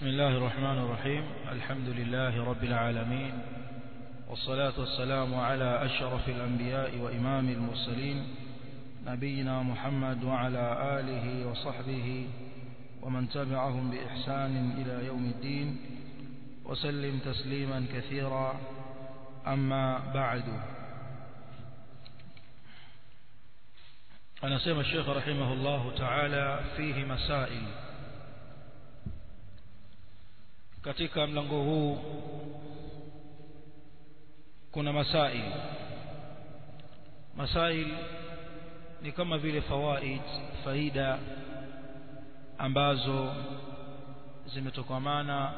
بسم الله الرحمن الرحيم الحمد لله رب العالمين والصلاة والسلام على أشرف الأنبياء وإمام المرسلين نبينا محمد وعلى آله وصحبه ومن تبعهم بإحسان إلى يوم الدين وسلم تسليما كثيرا أما بعد anasema الشيخ رحمه الله تعالى فيه مسائل katika mlango huu kuna masail masail ni kama vile fawaid faida ambazo zimetokamana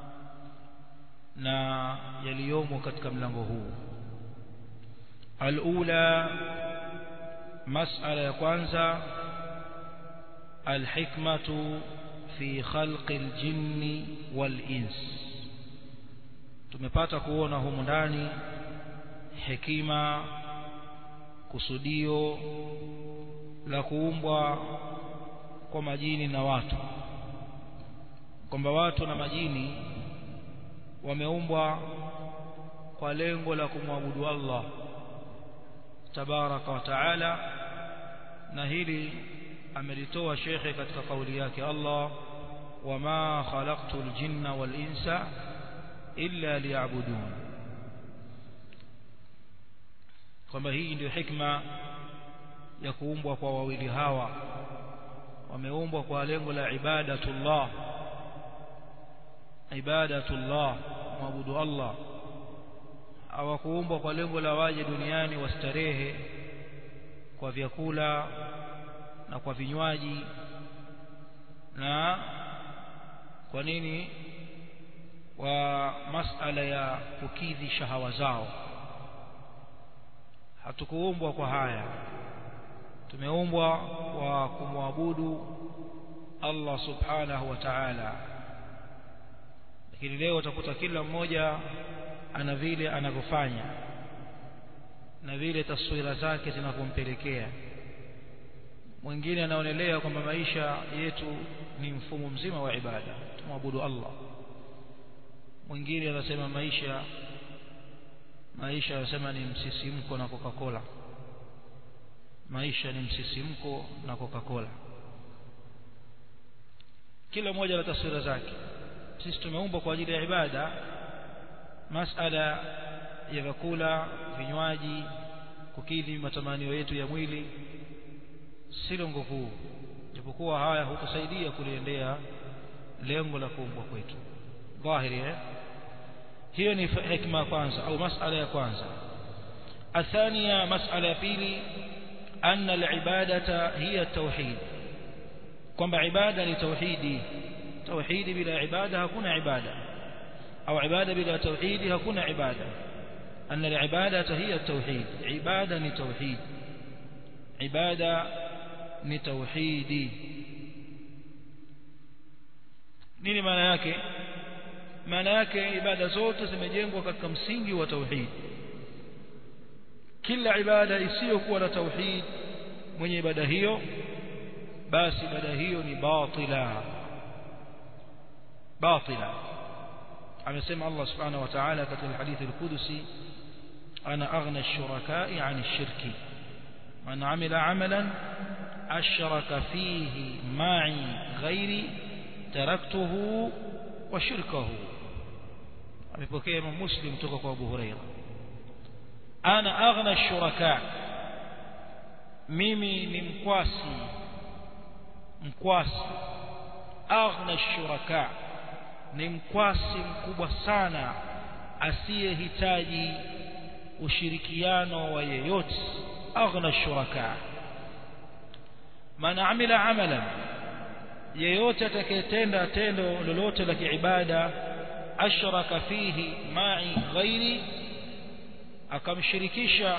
na yaliyomo katika mlango huu alula masala ya kwanza alhikmatu fi khalqi aljinni walins tumepata kuona humu ndani hekima kusudio la kuumbwa kwa majini na watu kwamba watu na majini wameumbwa kwa lengo la kumwabudu Allah tabaraka wa taala na hili amelitoa shekhe katika kauli yake Allah wama khalaqtul jinna wal insa illa liya'budun kwamba hii ndio hikma ya kuumbwa kwa wawili hawa wameumbwa kwa lengo la ibadatullah ibadatullah muabudu Allah hawakuumbwa kwa lengo la waje duniani wastarehe kwa vyakula na kwa vinywaji na kwa nini wa masala ya kukidhi shahawa zao hatukuumbwa kwa haya tumeumbwa kwa kumwabudu Allah subhanahu wa ta'ala lakini leo utakuta kila mmoja ana vile anavyofanya na vile taswira zake zinavyompelekea mwingine anaonelea kwamba maisha yetu ni mfumo mzima wa ibada tumwabudu Allah mwingine anasema maisha maisha anasema ni msisimko na Coca-Cola maisha ni msisimko na Coca-Cola kila mmoja na taswira zake sisi tumeumbwa kwa ajili ya ibada masala ya vyakula vinywaji kukidhi matamanio yetu ya mwili si lengo kuu japokuwa haya hutusaidia kuliendea lengo la kuumbwa kwetu dhahiri eh hiyo ni hikma ya kwanza au masala ya kwanza athania masala ya pili anna alibadata hiya tauhid kwamba ibada ni tauhidi tauhidi bila ibada hakuna ibada au ibada bila tauhidi hakuna ibada anna alibadata hiya tauhid ibada ni tauhid ibada ni tauhidi nini maana yake maana yake ibada zote zimejengwa katika msingi wa tauhid kila ibada isiyokuwa na tauhid mwenye ibada hiyo basi ibada hiyo ni batila batila amesema Allah subhanahu wa ta'ala katika hadithi al-Qudusi ana aghna ash-shuraka'i 'an ash-shirki man 'amila 'amalan ashraka fihi ma'i ghairi taraktuhu wa shirkahu amepokea Imam Muslim kutoka kwa Abu Huraira ana aghna shuraka mimi ni mkwasi mkwasi aghna shuraka ni mkwasi mkubwa sana asiyehitaji ushirikiano wa yeyote aghna shuraka man amila amalan yeyote atakayetenda tendo lolote la kiibada ashraka fihi ma'i ghairi akamshirikisha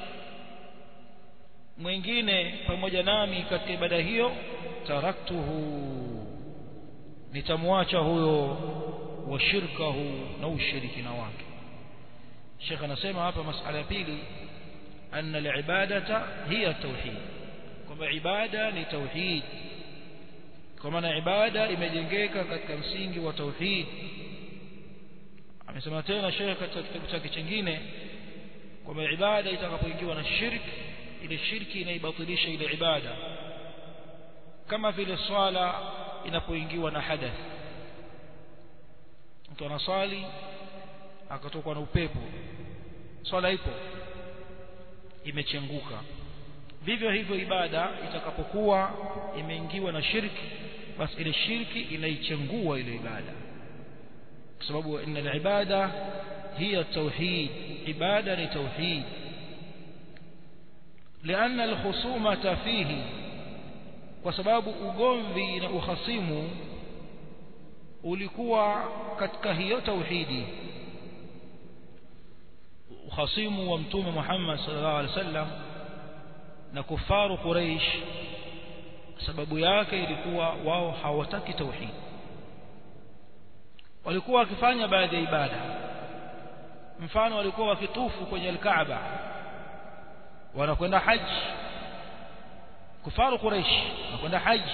mwingine pamoja nami katika ibada hiyo taraktuhu nitamwacha huyo wa shirkahu na ushirikina wake Sheikh anasema hapa masala ya pili anna al-ibadata hiya tauhid kwamba ibada ni tauhid kwa maana ibada imejengeka katika msingi wa tauhid amesema tena Sheikh katika kitabu chake kingine kwamba ibada itakapoingiwa na shirki ile shirki inaibatilisha ile ibada kama vile swala inapoingiwa na hadath mtu anaswali akatokwa na upepo swala ipo imechenguka vivyo hivyo ibada itakapokuwa imeingiwa na shirki basi ile shirki inaichengua ile ibada kwa sababu inna ibada hiya tauhid ibada ni tauhid لأن الخصومة فيه وسبب ugomvi na uhasimu ulikuwa katika hiyo tauhidi uhasimu wa mtume Muhammad sallallahu alaihi wasallam na kufaru Quraysh sababu yake ilikuwa wao hawataki tauhid walikuwa wakifanya baadhi ya ibada mfano walikuwa wakitufu kwenye al-Kaaba wanakwenda haji kufaru Quraysh wanakwenda haji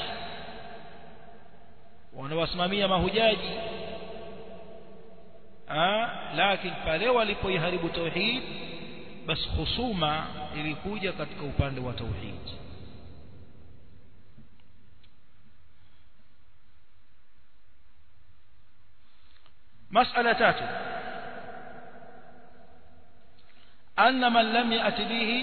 wanawasimamia mahujaji ah lakini pale walipoiharibu tauhid basi husuma ilikuja katika upande wa tauhid مسألة تاتو أن من لم يأت به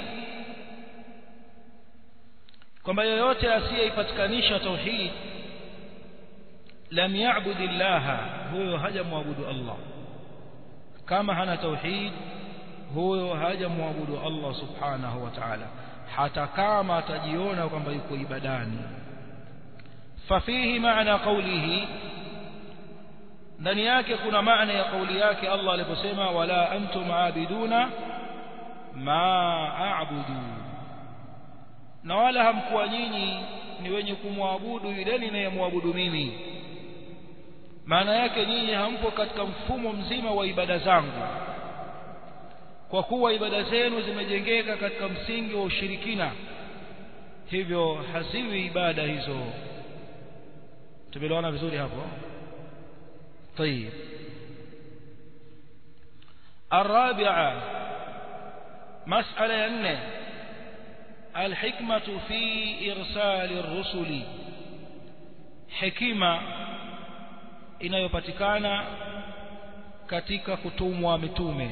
kwamba yoyote asiyeipatikanisha tauhid lam ya'bud illaha huyo hajamwabudu Allah kama hana tauhid huyo hajamwabudu Allah subhanahu wa ta'ala hata kama atajiona kwamba yuko ibadani fafihi maana qawlihi ndani yake kuna maana ya kauli yake Allah aliposema wala antum aabiduna ma a'budu na wala hamkuwa nyinyi ni wenye kumwabudu yule ninayemwabudu mimi maana yake nyinyi hampo katika mfumo mzima wa ibada zangu kwa kuwa ibada zenu zimejengeka katika msingi wa ushirikina hivyo haziwi ibada hizo tumeelewana vizuri hapo طيب الرابعة مسألة أن الحكمة في إرسال الرسل حكمة inayopatikana katika kutumwa mitume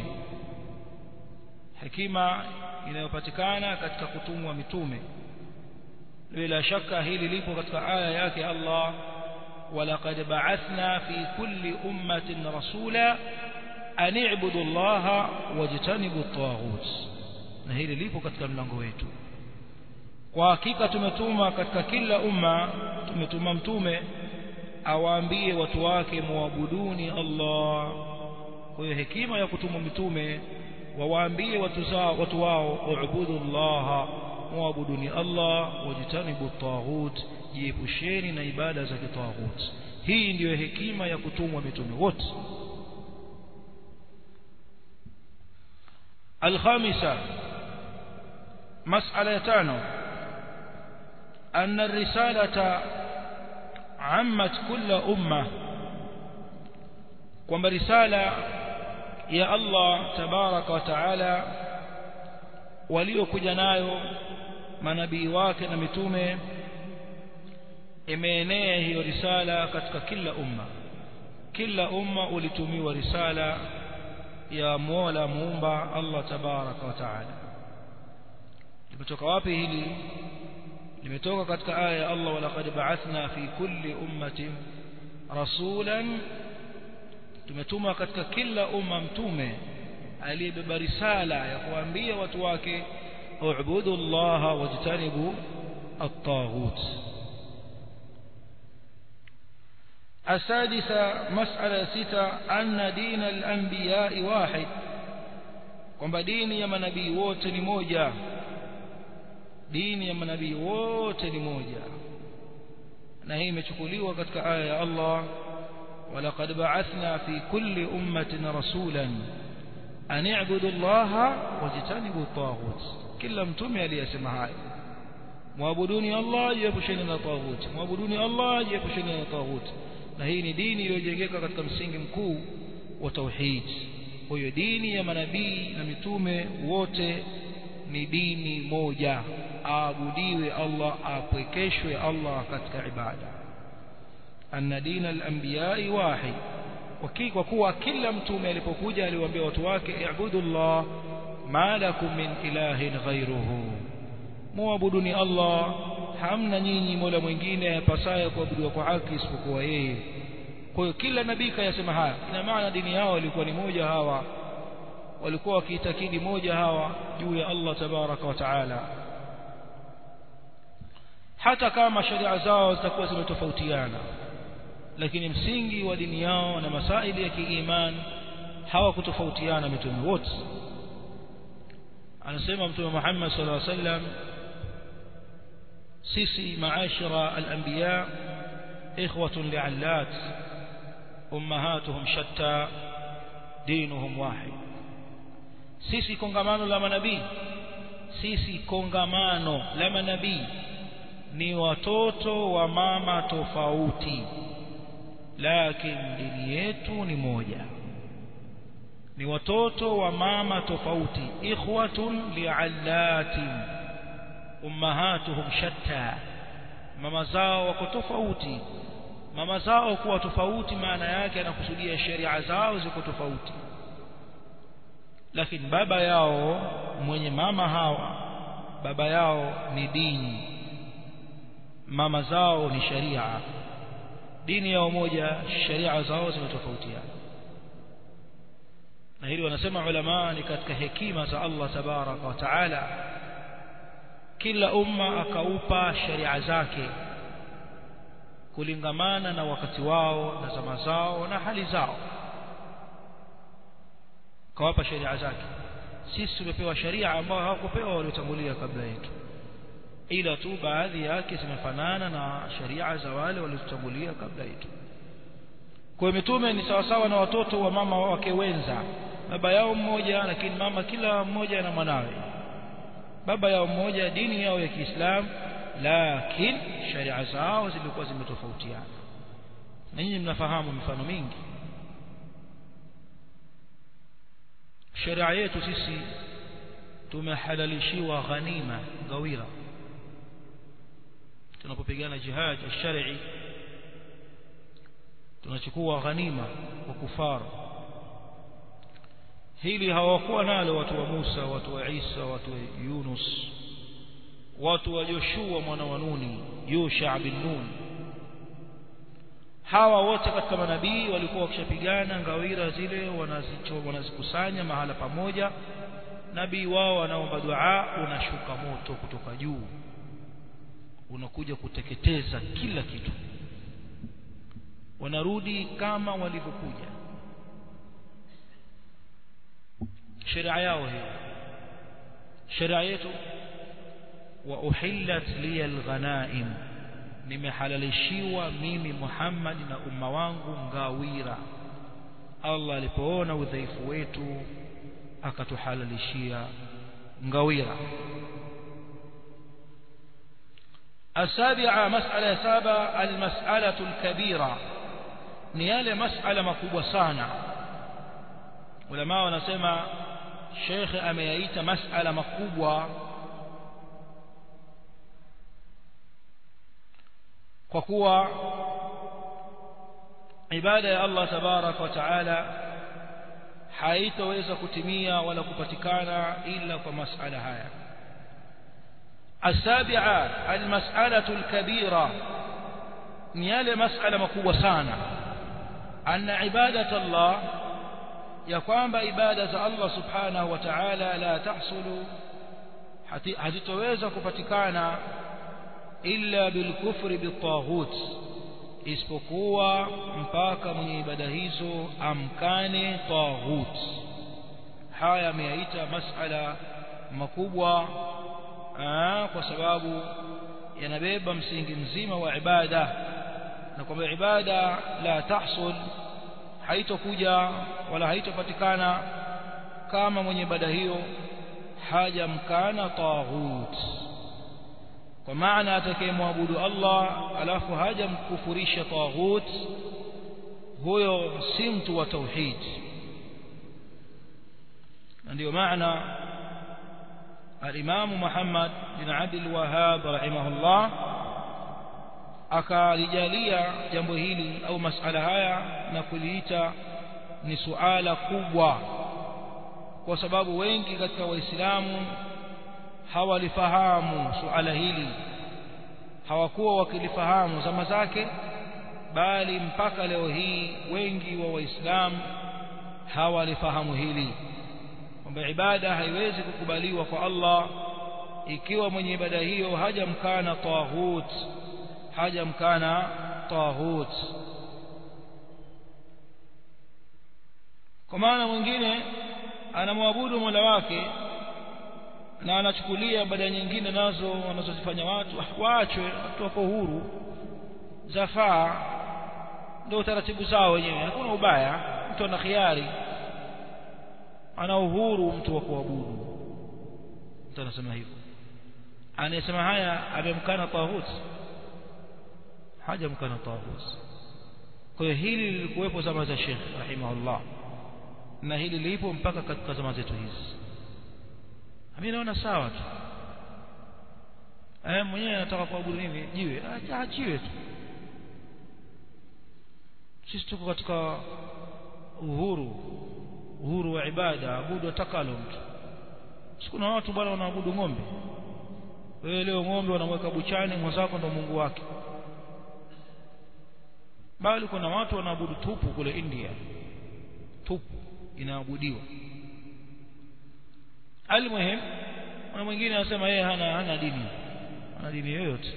hekima inayopatikana katika kutumwa mitume bila shaka hili lipo katika aya yake Allah ولقد بعثنا في كل أمة رسولا أن اعبدوا الله واجتنبوا الطاغوت na hili lipo katika mlango wetu kwa hakika tumetuma katika kila umma tumetuma mtume awaambie watu wake muabuduni Allah kwa hiyo hekima ya kutuma mitume wawaambie watu zao watu wao ubudu Allah muabuduni Allah wajitanibu taghut jiepusheni na ibada za kitaghut hii ndiyo hekima ya kutumwa mitume wote الخامسة مسألة تانو أن الرسالة عمت كل أمة kwamba risala ya Allah tabaraka wa taala waliokuja nayo manabii wake na mitume imeenea hiyo risala katika kila umma kila umma ulitumiwa risala ya Mola muumba Allah tabaraka wa taala limetoka wapi hili limetoka katika aya ya Allah walaqad ba'athna fi kulli ummatin rasulan tumetuma katika kila umma mtume aliyebeba risala ya kuambia watu wake u'budu Allah wajtanibu at-taghut السادسة مسألة ستة أن دين الأنبياء واحد kwamba dini ya manabii wote ni moja dini ya manabii wote ni moja na hii imechukuliwa katika aya ya Allah ولقد بعثنا في كل أمة رسولا أن اعبدوا الله واجتنبوا الطاغوت كلا متومي aliyesema hayo muabuduni Allah jiepusheni na taghuti muabuduni Allah jiepusheni na taghuti na hii ni dini iliyojengeka katika msingi mkuu wa tauhid kwa hiyo dini ya manabii na mitume wote ni dini moja aabudiwe Allah apwekeshwe Allah katika ibada anna dina al-anbiya'i wahid kwa kuwa kila mtume alipokuja aliwaambia watu wake i'budu Allah ma lakum min ilahin ghayruhu muabuduni Allah hamna nyinyi mola mwingine apasaye kuabudiwa kwa haki isipokuwa yeye kwa hiyo kila nabii kayasema haya ina maana dini yao ilikuwa ni moja hawa walikuwa wakiitakidi moja hawa juu ya Allah tabaraka wa taala hata kama sharia zao zitakuwa zimetofautiana lakini msingi wa dini yao na masaili ya kiiman hawakutofautiana mitume wote anasema mtume Muhammad sallallahu alaihi wasallam sisi maashara al-anbiya ikhwatun li'allat ummahatuhum shatta dinuhum wahid sisi kongamano la manabii sisi kongamano la manabii ni watoto wa mama tofauti lakini dini yetu ni moja ni watoto wa mama tofauti ikhwatun li'allatin ummahatuhum shatta mama zao wako tofauti mama zao kuwa tofauti maana yake anakusudia sheria zao ziko tofauti lakini baba yao mwenye mama hawa baba yao ni dini mama zao ni sharia dini yao moja sharia zao zimetofautiana na hili wanasema ulama ni katika hekima za Allah tabaraka wa taala kila umma akaupa sharia zake kulingamana na wakati wao na zama zao na hali zao kawapa sharia zake sisi tumepewa sharia ambayo hawakupewa waliotangulia kabla yetu ila tu baadhi yake zimefanana na sharia za wale waliotangulia kabla yetu kwa mitume ni sawasawa na watoto wa mama wake wenza baba yao mmoja lakini mama kila mmoja na mwanawe baba yao mmoja dini yao ya Kiislamu lakini sharia zao zilikuwa zimetofautiana na nyinyi mnafahamu mifano mingi sharia yetu sisi tumehalalishiwa ghanima gawira tunapopigana jihad shari tunachukua ghanima kwa kufara hili hawakuwa nalo watu wa Musa watu wa Isa watu wa Yunus watu wa Joshua mwana wa Nuni Yusha bin Nun hawa wote katika manabii walikuwa wakishapigana ngawira zile wanazicho wanazikusanya mahala pamoja nabii wao anaomba dua unashuka moto kutoka juu unakuja kuteketeza kila kitu wanarudi kama walivyokuja sheria yao hiyo sheria yetu wa uhillat liya alghanaim nimehalalishiwa mimi Muhammad na umma wangu ngawira Allah alipoona udhaifu wetu akatuhalalishia ngawira السابعة مسألة سابعة المسألة الكبيرة نيال مسألة مكوبة سانا ولما ونسمى شيخ أميايت مسألة مكوبة kwa kuwa ibada ya Allah tabarak wa taala haitoweza kutimia wala kupatikana ila kwa masala haya السابعة المسألة الكبيرة نيال مسألة مكوة سانا أن عبادة الله يقام عبادة الله سبحانه وتعالى لا تحصل hazitoweza kupatikana illa bilkufri bitaghut isipokuwa mpaka mwenye ibada hizo amkane taghut haya yameyaita masala makubwa aa, kwa sababu yanabeba msingi mzima wa ibada na kwamba ibada la tahsul haitokuja wala haitopatikana kama mwenye ibada hiyo hajamkana taghut kwa maana atakayemwabudu Allah alafu hajamkufurisha taghut huyo si mtu wa tauhid na ndio maana al-Imam Muhammad bin Abdul Wahhab rahimahullah akalijalia jambo hili au masala haya na kuliita ni suala kubwa kwa sababu wengi katika waislamu hawalifahamu suala hili hawakuwa wakilifahamu zama zake bali mpaka leo hii wengi wa waislamu hawalifahamu hili kwamba ibada haiwezi kukubaliwa kwa Allah ikiwa mwenye ibada hiyo hajamkana taghut hajamkana taghut kwa maana mwingine anamwabudu Mola wake na anachukulia ibada nyingine nazo wanazozifanya watu waachwe watu wako huru zafaa ndio taratibu zao wenyewe hakuna ubaya mtu ana khiari ana uhuru mtu wa kuabudu mtu anasema hivyo anayesema haya amemkana tawhid hajamkana tawhid kwa hiyo hili lilikuwepo zama za Sheikh rahimahullah na hili lipo mpaka katika zama zetu hizi mimi naona sawa tu eh mwenyewe anataka kuabudu nini jiwe aachiwe tu sisi tuko katika uhuru uhuru wa ibada abudu atakalo mtu sikuna watu bwana wanaabudu ng'ombe wewe leo ng'ombe wanamweka buchani mwenzako ndo Mungu wake bali kuna watu wanaabudu tupu kule India tupu inaabudiwa almuhim na mwingine anasema yeye hana hana dini hana dini yoyote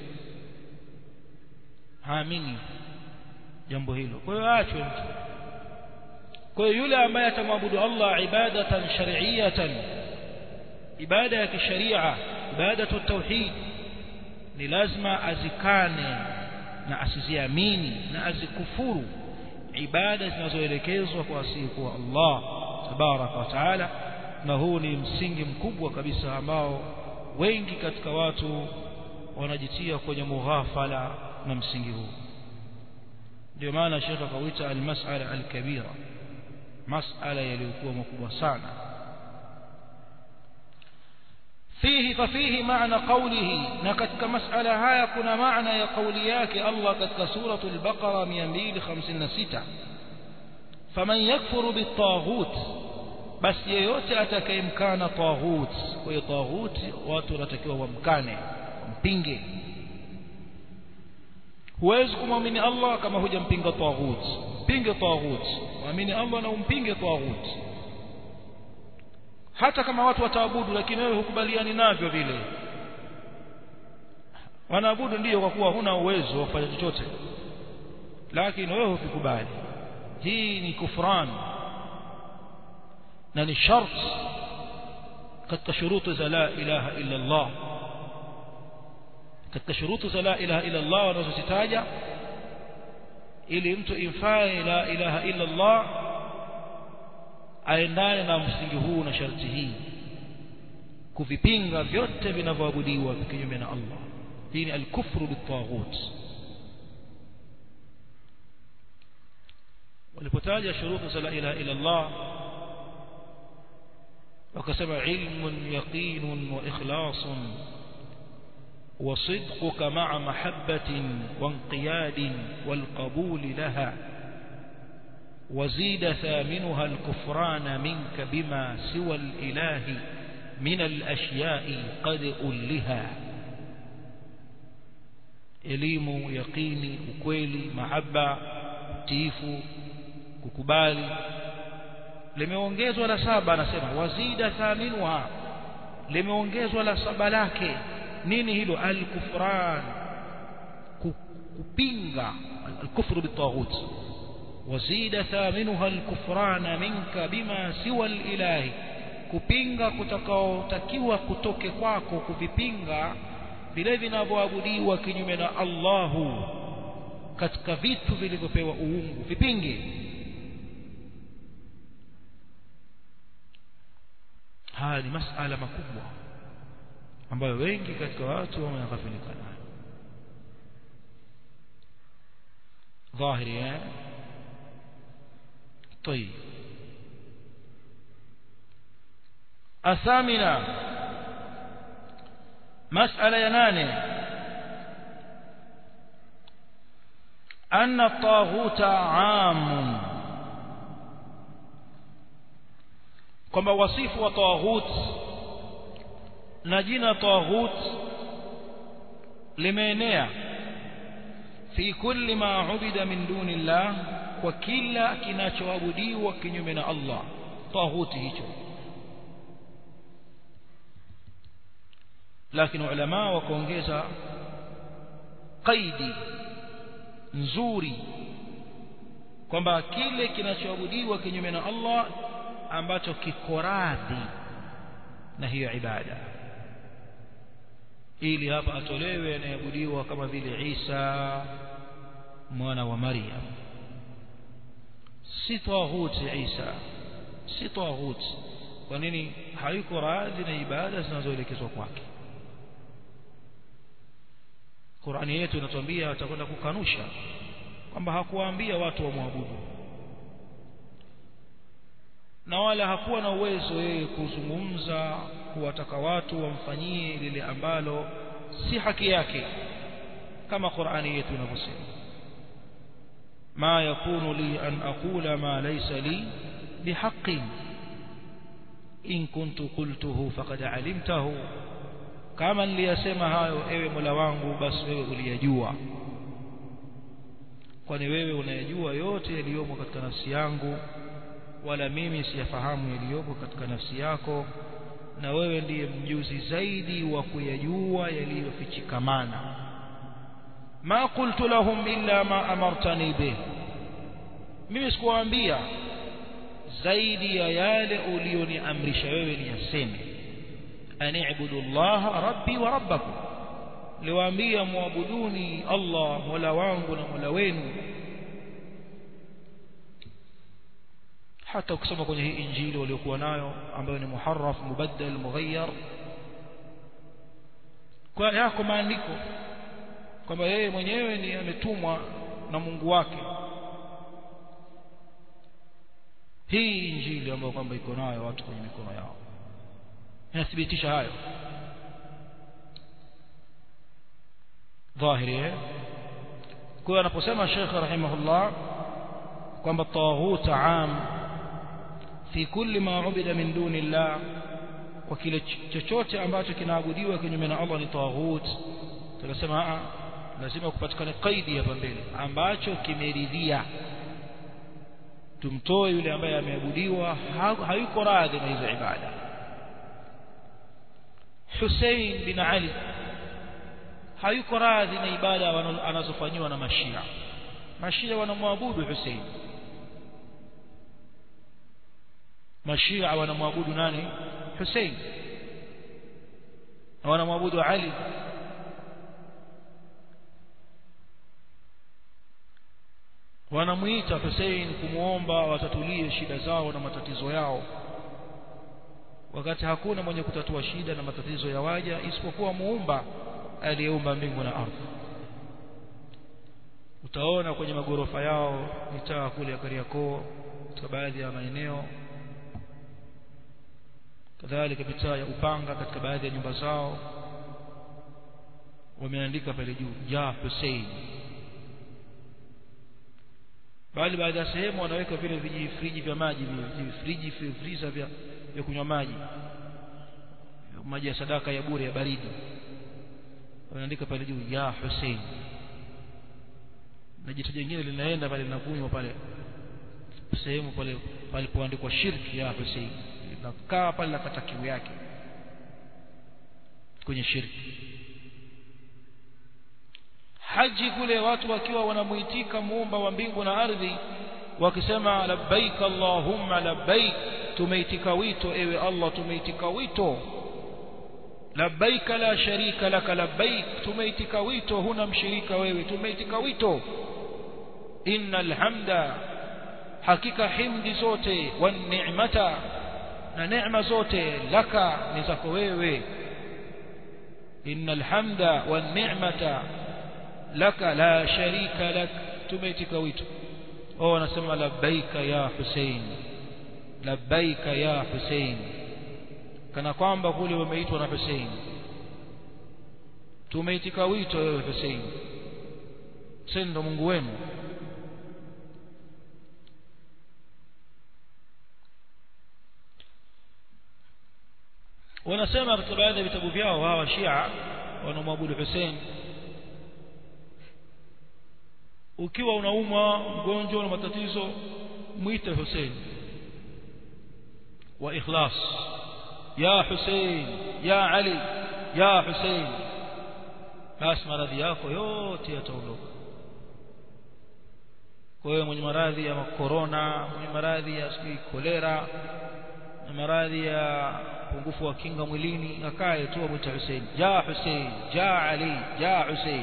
haamini jambo hilo kwa hiyo aachwe mtu kwa hiyo yule ambaye atamwabudu Allah ibadatan shar'iyatan ibada ya kisharia ibadatu tauhid ni lazima azikane na asiziamini na azikufuru ibada zinazoelekezwa kwa asiyekuwa Allah tabaraka wa taala na huu ni msingi mkubwa kabisa ambao wengi katika watu wanajitia kwenye mughafala na msingi huu ndio maana shekha akauita almas'ala alkabira mas'ala yaliyokuwa makubwa sana فيه ففيه معنى قوله نكتك مسألة هاي كنا معنى يا قولياك الله كتك سورة البقرة 256 فمن يكفر بالطاغوت بس yeyote atakayemkana taghut kwa hiyo taghut watu wanatakiwa wamkane mpinge huwezi kumwamini Allah kama hujampinga taghut mpinge taghut muamini Allah na umpinge taghut hata kama watu wataabudu lakini wewe hukubaliani navyo vile wanaabudu ndiyo kwa kuwa huna uwezo wa kufanya chochote lakini wewe hufikubali hii ni kufran na ni shart katika shurutu za la ilaha illa Allah katika shurutu za la ilaha illa Allah wanazozitaja ili mtu imfae la ilaha illa Allah aendane na msingi huu na sharti hii kuvipinga vyote vinavyoabudiwa kinyume na Allah hii ni al-kufru bit-taghut walipotaja shurutu za la ilaha illa Allah wakasema ilmun yaqinun wa ikhlasun وصدقك مع محبة وانقياد والقبول لها وزيد ثامنها الكفران منك بما سوى الإله من الأشياء قد ألها elimu yaqini ukweli mahaba tiifu kukubali limeongezwa la saba anasema wazida thaminuha limeongezwa la saba lake nini hilo al-kufran kupinga al-kufru bitaghut wazida thaminuha al-kufran minka bima siwa al-ilahi kupinga kutakaotakiwa kutoke kwako kuvipinga vile vinavyoabudiwa kinyume na Allahu katika vitu vilivyopewa uungu vipinge haya ni masala makubwa ambayo wengi katika watu wameghafilika nayo ظاهري eh طيب الثامنة مسألة يناني أن الطاغوت عام كما وصيف وطاغوت نجينا طاغوت لمينيا في كل ما عبد من دون الله وكلا kinachoabudiwa kinyume na Allah طاغوت hicho lakini ulama wakaongeza qaidi nzuri kwamba kile kinachoabudiwa kinyume na Allah ambacho kiko radhi na hiyo ibada ili hapa atolewe anayeabudiwa kama vile Isa mwana wa Maryam si tawhuti Isa si tawhuti kwa nini hayuko radhi na ibada zinazoelekezwa kwake Qur'ani yetu inatuambia atakwenda kukanusha kwamba hakuwaambia watu wamwabudu na wala hakuwa na uwezo yeye kuzungumza kuwataka watu wamfanyie lile ambalo si haki yake kama Qur'ani yetu inavyosema ma yakunu li an aqula ma laysa li bihaqqin in kuntu qultuhu faqad alimtahu kama niliyasema hayo ewe Mola wangu basi wewe uliyajua kwani wewe unayajua yote yaliyomo katika nafsi yangu wala mimi siyafahamu yaliyopo katika nafsi yako na wewe ndiye mjuzi zaidi wa kuyajua yaliyofichikamana ma qultu lahum illa ma amartani bih mimi sikuwaambia zaidi ya yale ulioniamrisha wewe niyaseme ani'budu Allah rabbi wa rabbakum liwaambia muabuduni Allah mola wangu na mola wenu hata ukisoma kwenye hii injili waliokuwa nayo ambayo ni muharraf mubaddal mughayyar kwa yako maandiko kwamba yeye mwenyewe ni ametumwa na Mungu wake hii injili ambayo kwamba iko nayo watu kwenye mikono yao inathibitisha hayo dhahiri kwa hiyo anaposema Sheikh rahimahullah kwamba taghut am fi kulli ma ubida min duni Allah kwa kile chochote ambacho kinaabudiwa kinyume na Allah ni taghut tunasema a lazima kupatikane kaidi hapa mbele ambacho kimeridhia tumtoe yule ambaye ameabudiwa hayuko radhi na hizo ibada Hussein bin Ali hayuko radhi na ibada anazofanywa na mashia mashia wanamwabudu Hussein mashia wanamwabudu nani Hussein na wanamwabudu Ali wanamuita Hussein kumuomba watatulie shida zao na matatizo yao wakati hakuna mwenye kutatua shida na matatizo ya waja isipokuwa muumba aliyeumba mbingu na ardhi utaona kwenye magorofa yao mitaa kule ya Kariakoo katika baadhi ya maeneo kadhalika mitaa ya Upanga katika baadhi ya nyumba zao wameandika pale juu ya Hussein bali baadhi ya sehemu wanaweka vile vijifriji vya maji vijifriji friza vya, vya kunywa maji maji ya sadaka ya bure ya baridi wanaandika pale juu ya Hussein na jitu jingine linaenda pale linakunywa pale sehemu pale palipoandikwa shirki ya Hussein linakaa pale nakata kiu yake kwenye shirki haji kule watu wakiwa wanamuitika muumba wa mbingu na ardhi wakisema labbaik allahumma labbaik tumeitika wito ewe Allah tumeitika wito labbaik la sharika laka labbaik tumeitika wito huna mshirika wewe tumeitika wito innal hamda hakika himdi zote wan ni'mata na neema zote laka ni zako wewe innal hamda wan ni'mata laka la sharika lak tumeitika wito wao wanasema labbaika ya Hussein labbaika ya Hussein kana kwamba kule wameitwa na Hussein tumeitika wito wewe Hussein Hussein ndo Mungu wenu wanasema katika baadhi ya vitabu vyao hawa Shia wanaomwabudu Hussein ukiwa unaumwa mgonjwa na matatizo mwite Hussein wa ikhlas ya Hussein ya Ali ya Hussein basi maradhi yako yote yataondoka kwa hiyo mwenye maradhi ya korona mwenye maradhi ya sijui kolera na maradhi ya upungufu wa kinga mwilini akae tu amwite Hussein ja Hussein ja Ali ja Hussein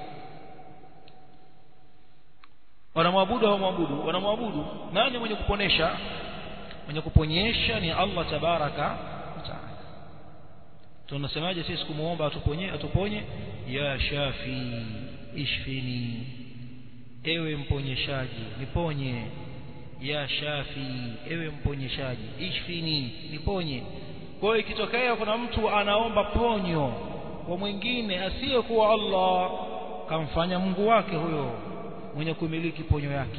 wanamwabudu hawamwabudu wanamwabudu nani mwenye kuponesha mwenye kuponyesha ni Allah tabaraka wa taala tunasemaje sisi kumuomba atuponye atuponye ya shafi ishfini ewe mponyeshaji niponye ya shafi ewe mponyeshaji ishfini niponye kwa hiyo ikitokea kuna mtu anaomba ponyo kwa mwingine asiyekuwa Allah kamfanya Mungu wake huyo mwenye kumiliki ponyo yake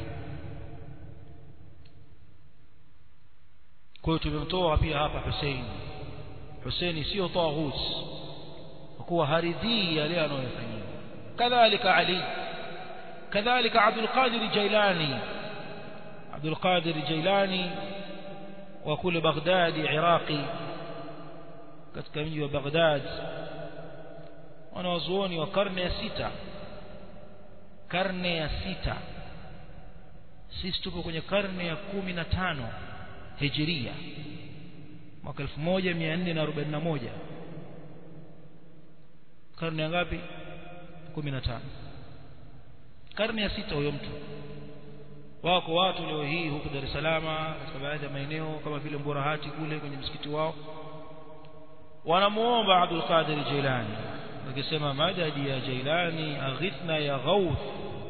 kwa hiyo tumemtoa pia hapa Hussein Hussein sio taghut kwa kuwa haridhii yale anayofanyia kadhalika Ali kadhalika Abdul Qadir Jailani Abdul Qadir Jailani wa kule Baghdad Iraqi katika mji wa Baghdad wanawazuoni wa karne ya sita karne ya sita sisi tupo kwenye karne ya kumi na tano hijiria mwaka 1441 karne ya ngapi 15 karne ya sita huyo mtu wako watu leo hii huku Dar es Salaam katika baadhi ya maeneo kama vile Mburahati kule kwenye msikiti wao wanamuomba Abdul Qadir Jilani wakisema madadi ya Jilani aghithna ya Ghauth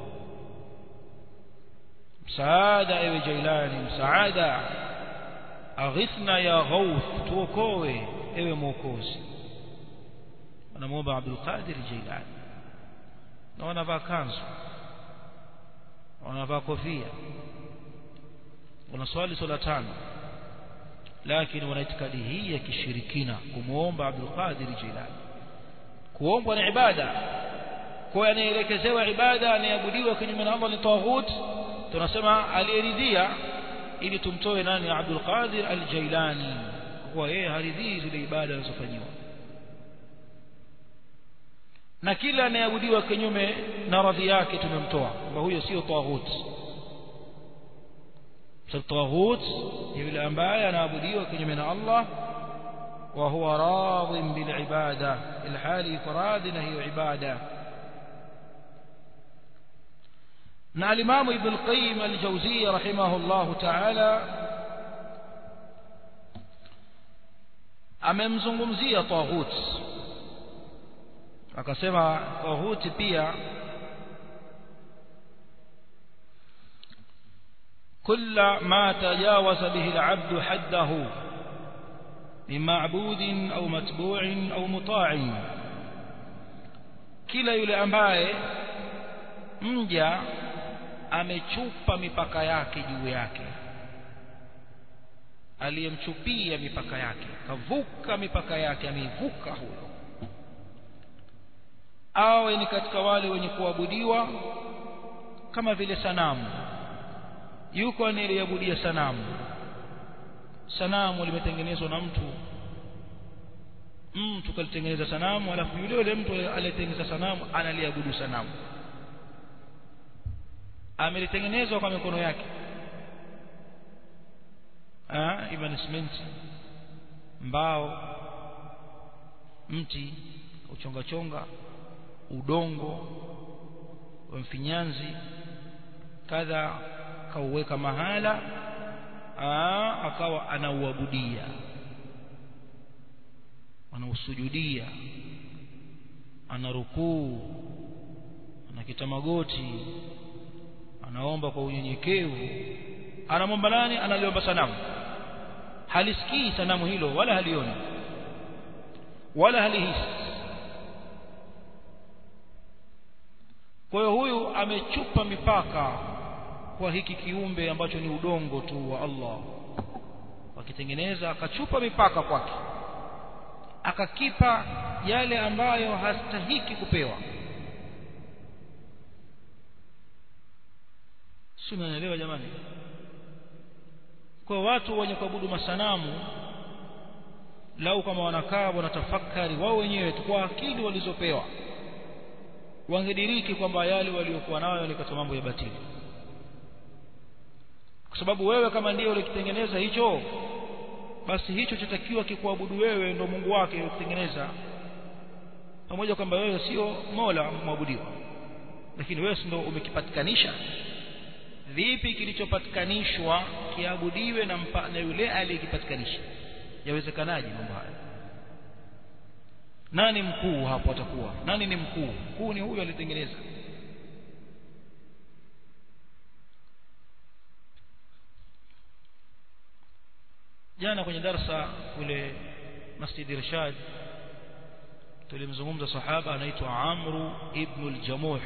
msaada ewe Jilani msaada aghithna ya Ghauth tuokoe ewe mwokozi wanamuomba Abdul Qadir Jilani na wanavaa kanzu wanavaa kofia wanaswali swala tano lakini wana itikadi hii ya kishirikina kumuomba Abdul Qadir Jilani kuombwa ni ibada kwa anaelekezewa ibada anayeabudiwa kinyume na Allah ni taghut tunasema aliyeridhia ili tumtoe nani Abdul Qadir Al-Jailani kwa yeye haridhii zile ibada anazofanyiwa na kila anayeabudiwa kinyume na radhi yake tumemtoa kwamba huyo sio taghut taghut ni yule ambaye anaabudiwa kinyume na Allah wa huwa radhin bil ibada ilhali faradhina hiyo ibada na alimamu ibn al-qayyim al-jawziyya rahimahullah ta'ala amemzungumzia taghut akasema taghuti pia كل ما تجاوز به العبد حده من معبود أو متبوع أو مطاع kila yule ambaye mja amechupa mipaka yake juu yake aliyemchupia mipaka yake kavuka mipaka yake ameivuka huyo awe ni katika wale wenye kuabudiwa kama vile sanamu yuko anayeliabudia sanamu sanamu limetengenezwa na mtu mtu kalitengeneza sanamu alafu yule yule mtu aliyetengeneza sanamu analiabudu sanamu amelitengenezwa kwa mikono yake ah ima ni simenti mbao mti uchonga chonga udongo wa mfinyanzi kadha kauweka mahala aa, akawa anauabudia anausujudia ana rukuu anakita magoti anaomba kwa unyenyekevu anamwomba nani analiomba sanamu halisikii sanamu hilo wala halioni wala halihisi kwa hiyo huyu amechupa mipaka kwa hiki kiumbe ambacho ni udongo tu wa Allah wakitengeneza akachupa mipaka kwake akakipa yale ambayo hastahiki kupewa si unaelewa jamani kwa watu wenye kuabudu masanamu lau kama wanakaa wanatafakari wao wenyewe tu kwa akili walizopewa wangediriki kwamba yale waliokuwa nayo ni katika mambo ya batili kwa sababu wewe kama ndiye ulikitengeneza hicho basi hicho chatakiwa kikuabudu wewe ndo Mungu wake ukitengeneza pamoja kwamba wewe sio Mola mwabudiwa lakini wewe ndio umekipatikanisha vipi kilichopatikanishwa kiabudiwe na, mpa, na yule aliyekipatikanisha yawezekanaje mambo haya nani mkuu hapo atakuwa nani ni mkuu mkuu ni huyo alitengeneza jana kwenye darsa kule Masjid Irshad tulimzungumza sahaba anaitwa Amru ibn al-Jamuh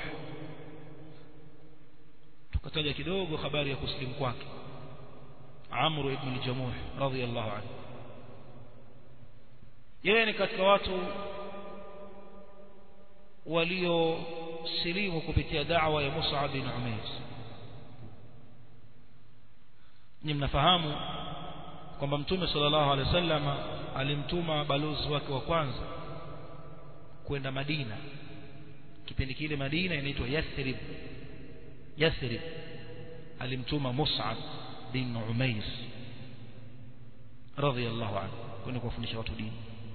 tukataja kidogo habari ya kuslimu kwake Amru ibn al-Jamuh radhiyallahu anhu yeye ni katika watu waliosilimu kupitia da'wa ya Mus'ab bin Umair ni mnafahamu kwamba mtume sallallahu alaihi wasallam alimtuma balozi wake wa kwanza kwenda Madina kipindi kile Madina inaitwa Yathrib Yathrib alimtuma Mus'ab bin Umair radhiyallahu anhu kwenda kuwafundisha watu dini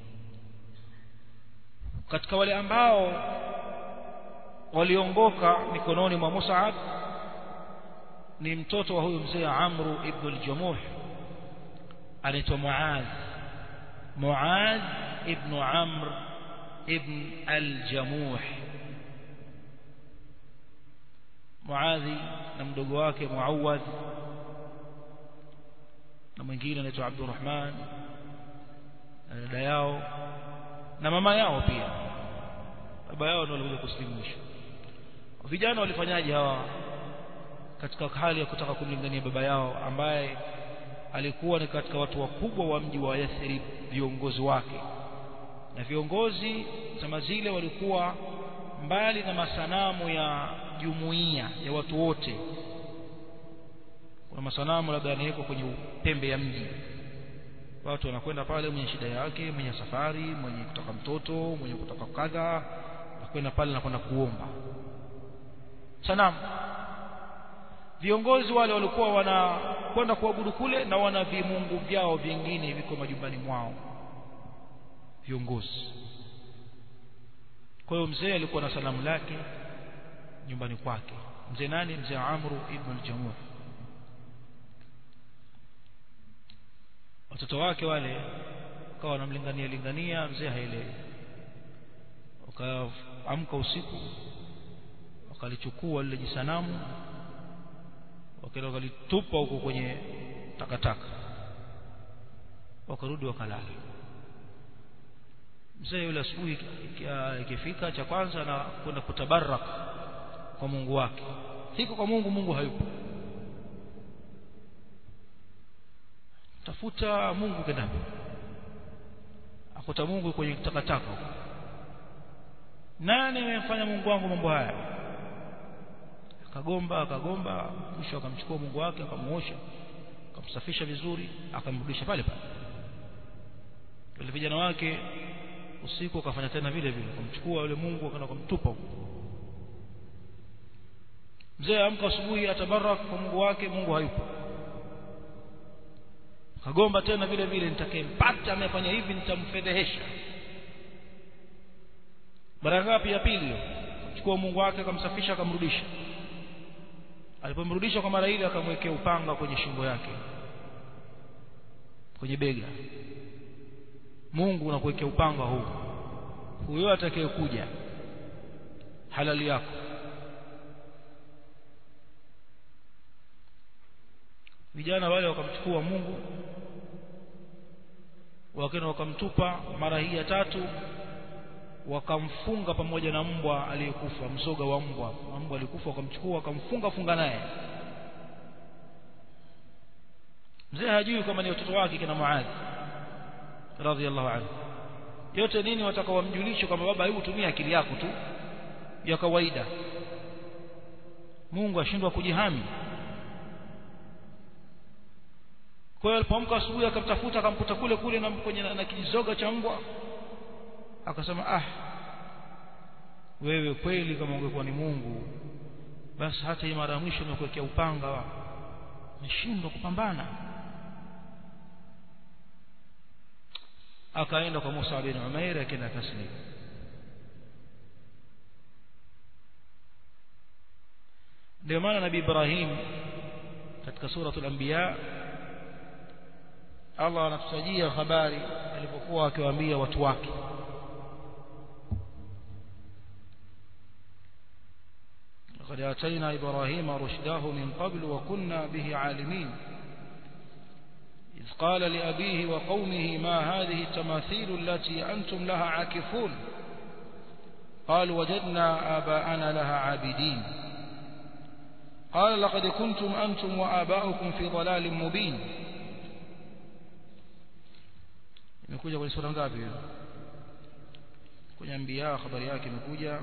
katika wale ambao waliongoka mikononi mwa Mus'ab ni mtoto wa huyu mzee Amru ibn al-Jamuh anaitwa Muaz Muaz ibn Amr ibn al-Jamuh Muadhi na mdogo wake Muawad na mwingine anaitwa Abdurrahman na dada yao na mama yao pia baba yao ndio walikuja kusilimu mwisho vijana walifanyaje hawa katika hali ya kutaka kumlingania baba yao ambaye alikuwa ni katika watu wakubwa wa mji wa Yathrib viongozi wake na viongozi zama zile walikuwa mbali na masanamu ya jumuiya ya watu wote kuna masanamu labda yanawekwa kwenye pembe ya mji watu wanakwenda pale mwenye shida yake mwenye safari mwenye kutoka mtoto mwenye kutoka kadha nakwenda pale na kwenda kuomba sanamu viongozi wale walikuwa wanakwenda kuabudu kule na wana vimungu vyao vingine viko majumbani mwao viongozi kwa hiyo mzee alikuwa na sanamu lake nyumbani kwake mzee nani mzee Amru ibn al-Jamuh watoto wake wale wakawa wanamlingania lingania mzee haelewi wakaamka usiku wakalichukua lile jisanamu wakaenda wakalitupa huko kwenye takataka wakarudi wakalala mzee yule asubuhi ikifika cha kwanza na kwenda kutabarak kwa Mungu wake siko kwa Mungu Mungu hayupo tafuta Mungu kendapo akuta Mungu kwenye takataka nani amemfanya Mungu wangu mambo haya akagomba akagomba mwisho akamchukua Mungu wake akamuosha akamsafisha vizuri akamrudisha pale pale wale vijana wake usiku akafanya tena vile vile akamchukua yule Mungu akaenda kumtupa huko mzee amka asubuhi atabarak kwa Mungu wake Mungu hayupo kagomba tena vile vile nitakayempata amefanya hivi nitamfedhehesha mara ngapi ya pili chukua Mungu wake akamsafisha akamrudisha alipomrudisha kwa mara ile akamwekea upanga kwenye shingo yake kwenye bega Mungu unakuwekea upanga huu huyo atakayekuja halali yako vijana wale wakamchukua Mungu wakenda wakamtupa mara hii ya tatu wakamfunga pamoja na mbwa aliyekufa mzoga wa mbwa mbwa alikufa wakamchukua wakamfunga funga naye mzee hajui kama ni watoto wake kina Muadh radhiallahu anhu yote nini wataka wamjulishe kwamba baba hebu tumia akili yako tu ya kawaida Mungu ashindwa kujihami kwa hiyo alipoamka asubuhi akamtafuta akamkuta kule kule na kwenye na, na kijizoga cha mbwa akasema ah wewe kweli kama ungekuwa ni Mungu basi hata hii mara ya mwisho nimekuwekea upanga nishindwa kupambana akaenda kwa Musa bin Umair akaenda taslim ndio maana nabii Ibrahim katika suratul anbiya Allah anatutajia habari alipokuwa akiwaambia watu wake لقد آتينا إبراهيم رشده من قبل وكنا به عالمين إذ قال لأبيه وقومه ما هذه التماثيل التي أنتم لها عاكفون قال وجدنا آباءنا لها عابدين قال لقد كنتم أنتم وآباؤكم في ضلال مبين imekuja kwenye sura ngapi hiyo kwenye anbiya habari yake imekuja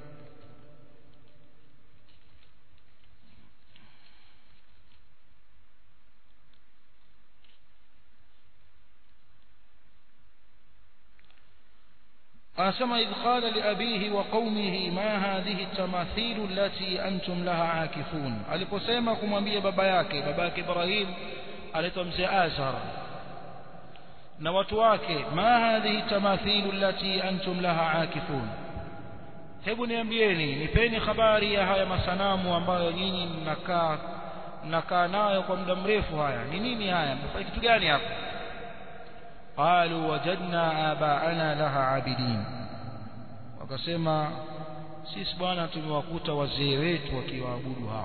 أسمى إذ قال لأبيه وقومه ما هذه التماثيل التي أنتم لها عاكفون aliposema kumwambia baba yake baba yake Ibrahim anaitwa mzee Azar na watu wake ma hadhihi tamathilu allati antum laha akifun hebu niambieni nipeni habari ya haya masanamu ambayo nyinyi mnakaa mnakaa nayo kwa muda mrefu haya ni nini haya mnafanya kitu gani hapa qalu wajadna abaana laha abidin wakasema sisi bwana tumewakuta wazee wetu wakiwaabudu hao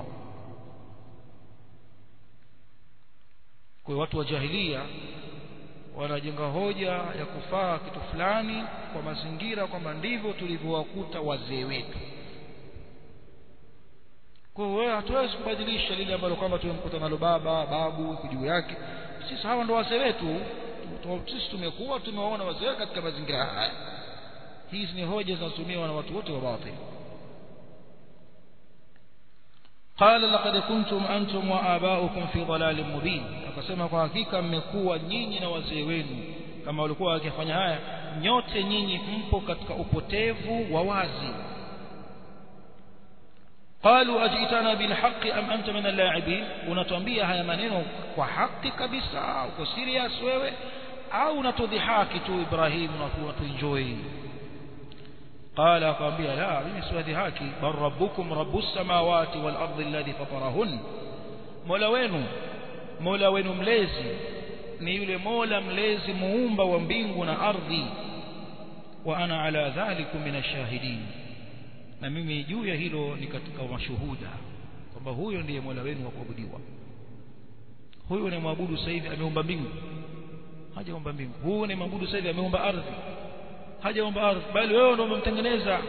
kwa watu wa jahilia wanajenga hoja ya kufaa kitu fulani kwa mazingira kwamba ndivyo tulivyowakuta wazee wetu kwa hiyo hatuwezi kubadilisha lile ambalo kwamba tumemkuta nalo baba babu juu yake sisi hawa ndo wazee wetu sisi tumekuwa tumewaona wazee katika mazingira haya hizi ni hoja zinazotumiwa na watu wote wa batil قال لقد كنتم أنتم وآباؤكم في ضلال مبين akasema kwa hakika mmekuwa nyinyi na wazee wenu kama walikuwa wakifanya haya nyote nyinyi mpo katika upotevu wa wazi قالوا أجئتنا بالحق أم أنت من اللاعبين unatuambia haya maneno kwa haki kabisa uko serious wewe au unatudhihaki tu Ibrahim na tuenjoy قال akamwambia la mimi siwadhihaki bal rabbukum rabbus samawati wal ardi alladhi fatarahun mola wenu mola wenu mlezi ni yule mola mlezi muumba wa mbingu na ardhi wa ana ala dhalikum min ashahidin na mimi juu ya hilo ni katika mashuhuda kwamba huyo ndiye mola wenu wa kuabudiwa huyo ni mwabudu sasa hivi ameumba mbingu hajaumba mbingu huyo ni mwabudu sasa hivi ameumba ardhi hajaumba ardhi bali wewe ndio umemtengeneza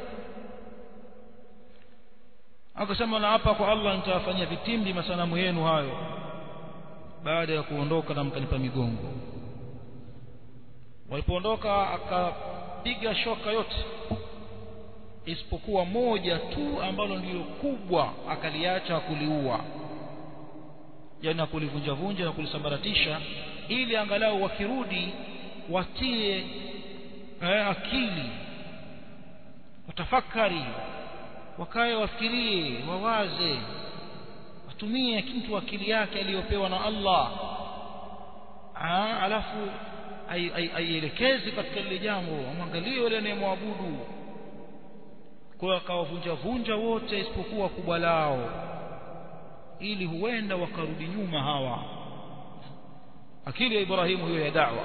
akasema na hapa kwa Allah nitawafanyia vitimbi masanamu yenu hayo baada ya kuondoka na mkanipa migongo walipoondoka akapiga shoka yote isipokuwa moja tu ambalo ndilo kubwa akaliacha kuliua yani kulivunja vunja na kulisambaratisha ili angalau wakirudi watie eh, akili watafakari wakae wafikirie wawaze atumie mtu akili yake aliyopewa na Allah Aa, alafu aielekeze katika lile jambo amwangalie yule anayemwabudu kwa akawavunja vunja wote isipokuwa kubwa lao ili huenda wakarudi nyuma hawa akili ya Ibrahimu hiyo ya da'wa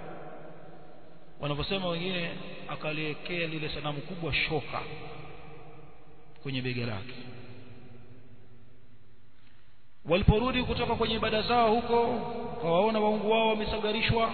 wanavyosema wengine akaliwekea lile sanamu kubwa shoka kwenye bega lake waliporudi kutoka kwenye ibada zao huko wakawaona waungu wao wamesagarishwa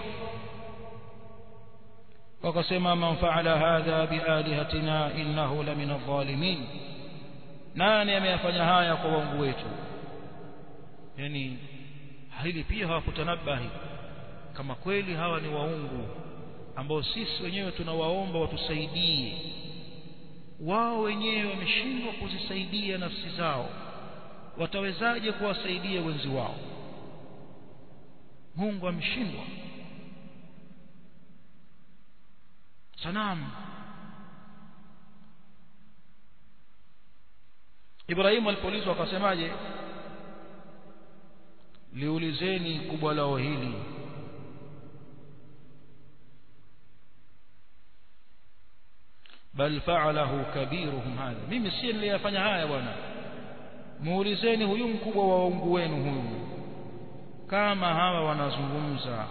wakasema man faala hadha bialihatina innahu la min adh-dhalimin nani ameyafanya haya kwa waungu wetu yani hili pia hawakutanabahi kama kweli hawa ni waungu ambao sisi wenyewe tunawaomba watusaidie wao wenyewe wameshindwa kuzisaidia nafsi zao watawezaje kuwasaidia wenzi wao Mungu ameshindwa sanamu Ibrahimu alipoulizwa akasemaje liulizeni kubwa lao hili bal fa'alahu kabiruhum hadha mimi si niliyafanya haya bwana muulizeni huyu mkubwa wa waungu wenu huyu kama hawa wanazungumza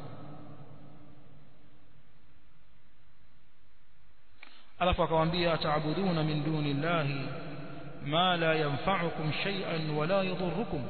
alafu akamwambia ataabuduna min duni llahi ma la yanfa'ukum shay'an wala yadhurrukum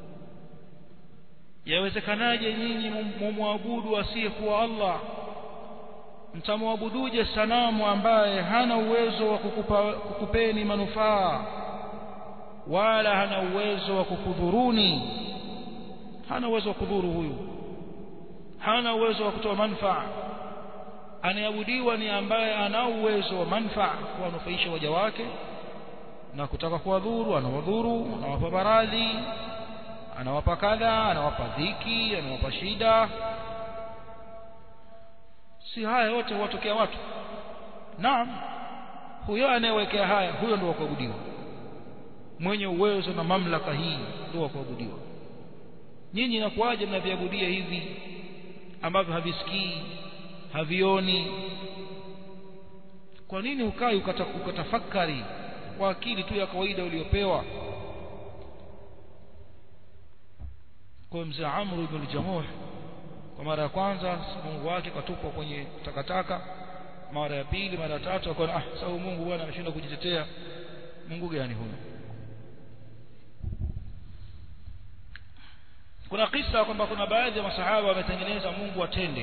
yawezekanaje nyinyi mumwabudu asiyekuwa Allah mtamwabuduje sanamu ambaye hana uwezo wa kukupa, kukupeni manufaa wala hana uwezo wa kukudhuruni hana uwezo wa kudhuru huyu hana uwezo wa kutoa manufaa anayeabudiwa ni ambaye ana uwezo wa manufaa kuwanufaisha waja wake na kutaka kuwadhuru anawadhuru anawapa maradhi anawapa kadha anawapa dhiki anawapa shida si haya yote huwatokea watu naam huyo anayewekea haya huyo ndio wa kuabudiwa mwenye uwezo na mamlaka hii ndio wa kuabudiwa nyinyi inakuwaje mnaviabudia hivi ambavyo havisikii havioni kwa nini ukai ukatafakari kwa akili tu ya kawaida uliyopewa kwa mzee Amr ibn al-Jamuh kwa mara ya kwanza Mungu wake katupwa kwenye takataka mara ya pili mara ya tatu akaona ah sababu Mungu bwana ameshindwa kujitetea Mungu gani huyo kuna kisa kwamba kuna baadhi ya masahaba wametengeneza Mungu atende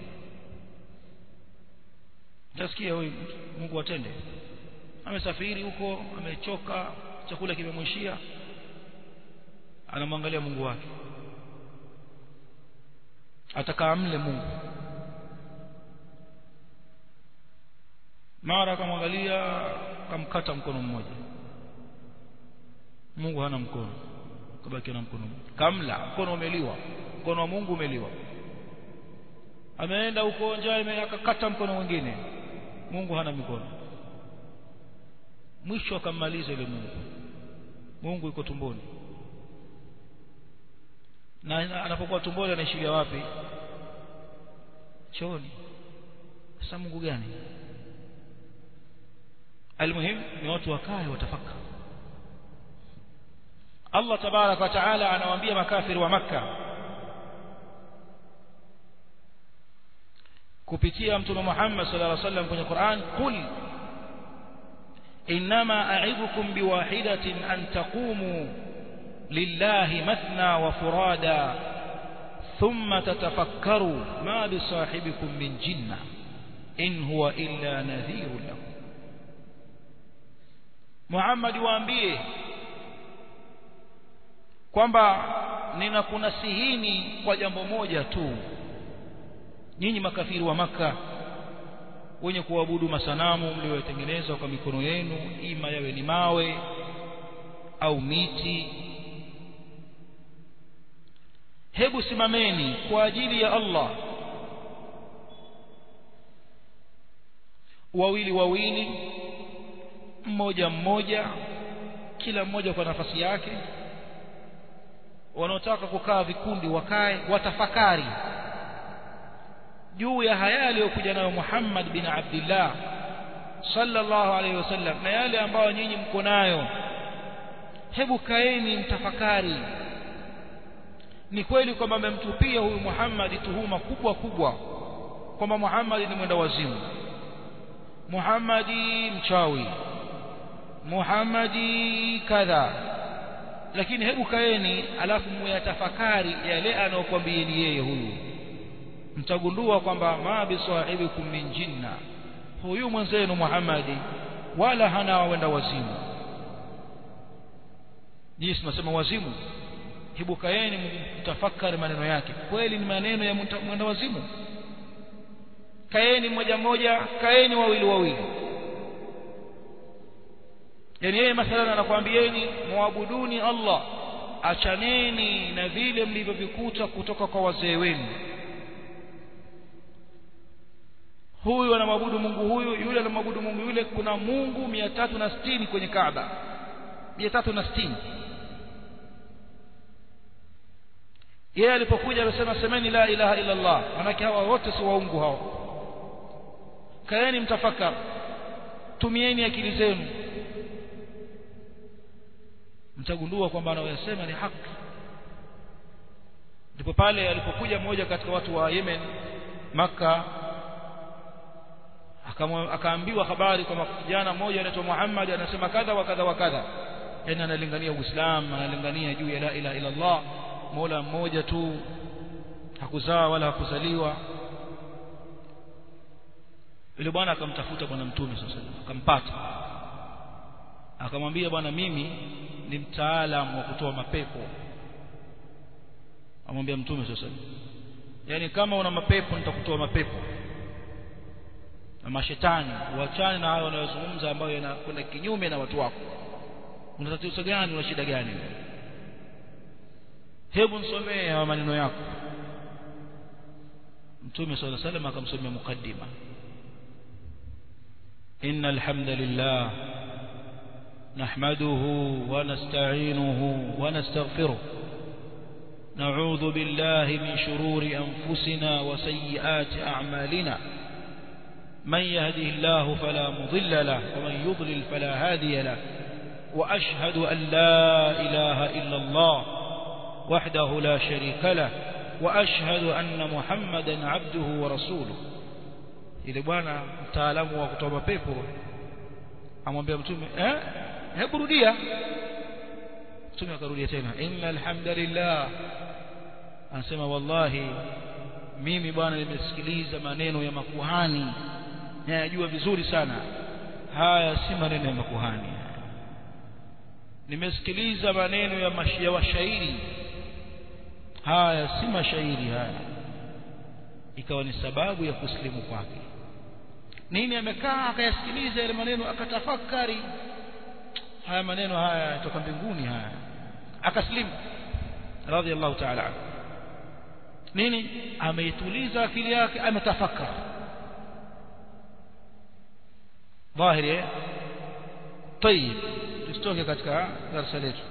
Nasikia huyu Mungu atende amesafiri huko amechoka chakula kimemwishia anamwangalia Mungu wake ataka amle Mungu mara akamwangalia kamkata mkono mmoja Mungu hana mkono kabaki na mkono mmoja kamla mkono umeliwa mkono wa Mungu umeliwa ameenda huko njaa akakata mkono mwingine Mungu hana mikono mwisho akammaliza ile Mungu Mungu yuko tumboni na anapokuwa tumboni anaishiria wapi chooni sasa Mungu gani almuhim ni watu wakae watafaka Allah tabarak wa taala anawaambia makafiri wa maka kupitia mtume Muhammad sallallahu alaihi wasallam kwenye Qur'an qul inma a'idukum biwahidatin an taqumu lillahi mathna wa furada thumma tatafakkaru ma bisahibikum min jinna in huwa illa nadhirun lakum Muhammad waambie kwamba ninakunasihini kwa jambo moja tu nyinyi makafiri wa maka wenye kuabudu masanamu mliotengeneza kwa mikono yenu ima yawe ni mawe au miti hebu simameni kwa ajili ya Allah wawili wawili mmoja mmoja kila mmoja kwa nafasi yake wanaotaka kukaa vikundi wakae watafakari juu ya haya aliyokuja nayo Muhammad bin Abdullah sallallahu alaihi wasallam na yale ambayo nyinyi mko nayo hebu kaeni mtafakari ni kweli kwamba amemtupia huyu Muhammad tuhuma kubwa kubwa kwamba Muhammad ni mwenda wazimu Muhammad mchawi Muhammadi kadha lakini hebu kaeni alafu muyatafakari yale anayokuambieni yeye huyu mtagundua kwamba ma bisahibikum min jinna huyu mwenzenu Muhammadi wala hana wenda wazimu jinsi tunasema wazimu hebu kaeni mtafakari maneno yake kweli ni maneno ya mwenda wazimu kaeni mmoja mmoja kaeni wawili wawili yani yeye mathalan anakuambieni muabuduni Allah achaneni na vile mlivyovikuta kutoka kwa wazee wenu huyu anamwabudu Mungu huyu yule anamwabudu Mungu yule kuna Mungu 360 kwenye Kaaba 360 yeye alipokuja alisema semeni la ilaha illa Allah manake hawa wote si waungu hao kaeni mtafakar tumieni akili zenu mtagundua kwamba anayosema ni haki ndipo pale alipokuja mmoja katika watu wa Yemen maka akaambiwa habari kwamba kijana mmoja anaitwa Muhammad anasema kadha wa kadha wa kadha yani analingania Uislamu analingania juu ya la ilaha illa Allah Mola mmoja tu hakuzaa wala hakuzaliwa yule bwana akamtafuta bwana mtume sasa akampata akamwambia bwana mimi ni mtaalamu wa kutoa mapepo amwambia mtume sasa yani kama una mapepo nitakutoa mapepo na mashetani uachane na hayo wanayozungumza ambayo yanakwenda kinyume na watu wako una tatizo gani una shida gani hebu nisomee hayo maneno yako mtume صلى الله عليه وسلم akamsomea mukaddima إن الحمد لله نحمده ونستعينه ونستغفره نعوذ بالله من شرور أنفسنا وسيئات أعمالنا من يهده الله فلا مضل له ومن يضلل فلا هادي له وأشهد أن لا إله إلا الله وحده لا شريك له وأشهد أن محمدا عبده ورسوله ile bwana mtaalamu wa kutoa mapepo amwambia mtume eh hebu rudia mtume akarudia tena innal hamdalillah anasema wallahi mimi bwana nimesikiliza maneno ya makuhani nayajua vizuri sana haya si maneno ya makuhani nimesikiliza maneno ya mashia washairi haya si mashairi haya ikawa ni sababu ya kusilimu kwake nini amekaa akayasikiliza yale maneno akatafakari haya maneno haya yatoka mbinguni haya akaslimu radhiallahu ta'ala anhu nini ameituliza akili yake ametafakari dhahiri طيب tusitoke katika darasa letu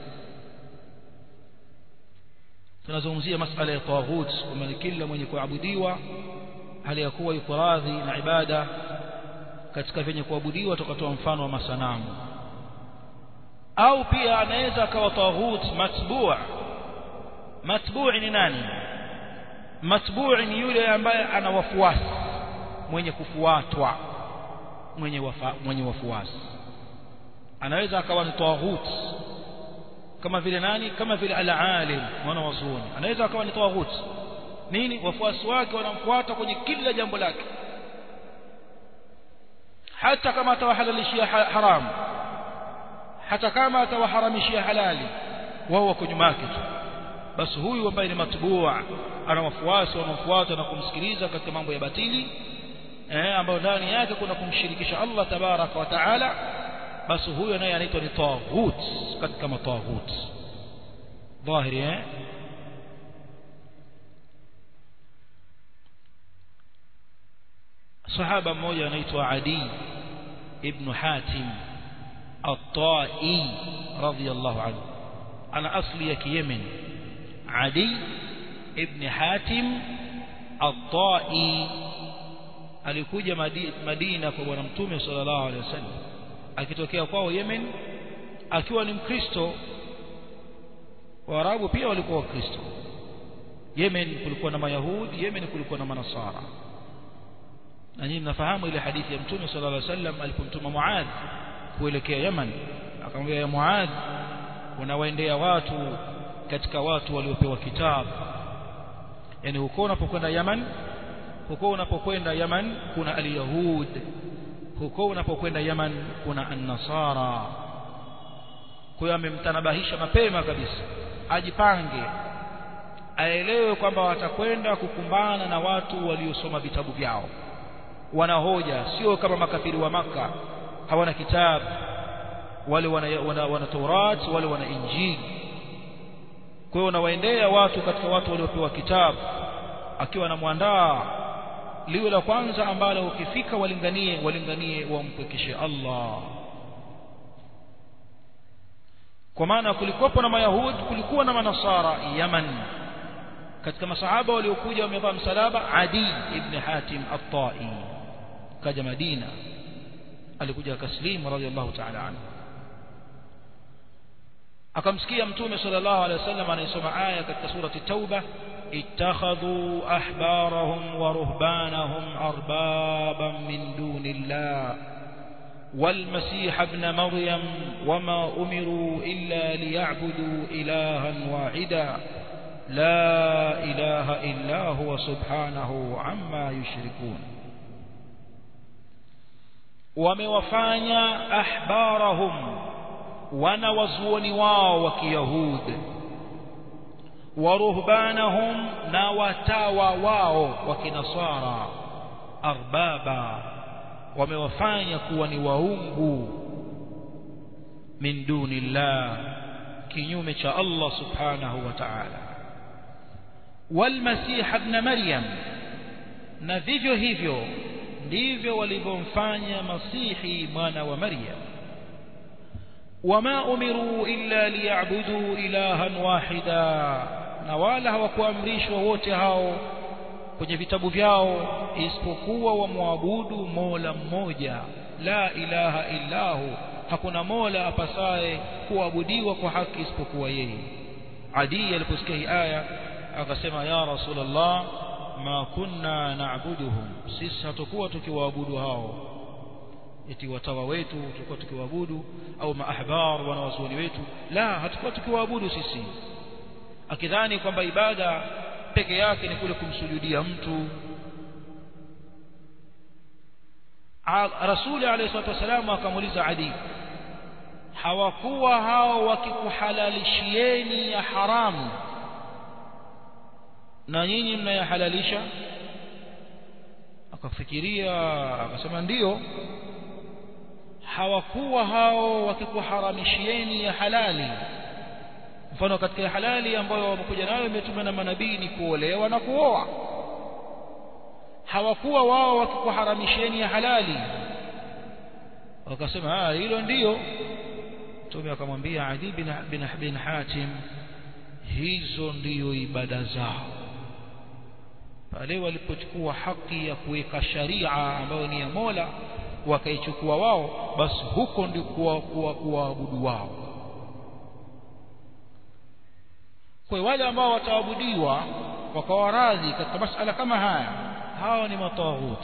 tunazungumzia masala ya tawaghut kwamba ni kila mwenye kuabudiwa hali ya kuwa yuko radhi na ibada katika vyenye kuabudiwa tukatoa mfano wa masanamu au pia anaweza akawa tawaghut matbu' matbu' ni nani matbu' ni yule ambaye ana wafuasi mwenye kufuatwa mwenye wafa, mwenye wafuasi anaweza akawa ni tawaghut kama vile nani kama vile al-alim mwana wa zuoni anaweza akawa ni tawaghut nini wafuasi wake wanamfuata kwenye kila jambo lake hata kama atawahalalishia haramu hata kama atawaharamishia halali wao wako nyuma yake tu basi huyu ambaye ni matbua ana wafuasi wanaofuata na kumsikiliza katika mambo ya batili eh ambayo ndani yake kuna kumshirikisha Allah tabaraka wa taala basi huyo naye anaitwa ni taghut katika mataghut dhahiri eh sahaba mmoja anaitwa Adi ibn Hatim at-Tai radiyallahu anhu ana asli ya Yemen Adi ibn Hatim at-Tai alikuja Madina kwa bwana mtume sallallahu alaihi wasallam akitokea kwao Yemen akiwa ni Mkristo Waarabu pia walikuwa Wakristo Yemen kulikuwa na Mayahudi Yemen kulikuwa na Manasara na nyinyi mnafahamu ile hadithi ya Mtume sallallahu alaihi wasallam alipomtuma Muadh kuelekea Yaman akamwambia ya Muadh unawaendea watu katika watu waliopewa kitabu yani huko unapokwenda Yaman huko unapokwenda Yaman kuna al-yahud huko unapokwenda Yaman kuna an-nasara kwa hiyo amemtanabahisha mapema kabisa ajipange aelewe kwamba watakwenda kukumbana na watu waliosoma vitabu vyao wana hoja sio kama makafiri wa maka hawana kitabu wale wana, wana, wana Taurat wale wana Injili kwa hiyo nawaendea watu katika watu waliopewa kitabu akiwa anamwandaa liwe la kwanza ambalo ukifika walinganie walinganie wampwekeshe Allah kwa maana kulikuwepo na mayahudi kulikuwa na manasara Yaman katika masahaba waliokuja wamevaa msalaba Adi ibn Hatim at-Tai kaja Madina alikuja akaslimu radhiallahu ta'ala anhu akamsikia mtume sallallahu alaihi wasallam anayesoma aya katika surati tauba ittakhadhu ahbarahum wa ruhbanahum arbaban min dunillah والمسيح ابن مريم وما أمروا إلا ليعبدوا إلها واحدا لا إله إلا هو سبحانه عما يشركون وموفانيا أحبارهم wanawazuoni wao wa kiyahudi waruhbanahum na watawa wao wa kinasara arbaba wamewafanya kuwa ni waungu min dunillah kinyume cha Allah subhanahu wa ta'ala walmasih ibn maryam na vivyo hivyo ndivyo walivyomfanya masihi mwana wa maryam وما أمروا إلا ليعبدوا إلها واحدا na wala hawakuamrishwa wote hao kwenye vitabu vyao isipokuwa wamwabudu mola mmoja la ilaha illahu hakuna mola apasaye kuabudiwa kwa haki isipokuwa yeye adi aliposikia hii aya akasema ya rasulullah ma kunna na'buduhum sisi hatakuwa tukiwaabudu hao eti watawa wetu tulikuwa tukiwaabudu au maahbar wanawazuoni wetu la hatakuwa tukiwaabudu sisi akidhani kwamba ibada peke yake ni kule kumsujudia mtu rasuli alayhi salatu wasallam akamuuliza adi hawakuwa hao wakikuhalalishieni ya haramu na nyinyi mnayahalalisha akafikiria akasema ndiyo hawakuwa hao wakikuharamishieni ya halali mfano katika ya halali ambayo wamekuja nayo imetumwa na manabii ni kuolewa na kuoa hawakuwa wao wakikuharamishieni ya halali wakasema ah hilo ndiyo mtume akamwambia Adi bin, bin, bin Hatim hizo ndiyo ibada zao pale walipochukua haki ya kuweka sharia ambayo ni ya Mola wakaichukua wao basi huko ndio kuwaabudu wao kwa wale ambao wataabudiwa wakawa radhi katika masala kama haya hao ni mataghut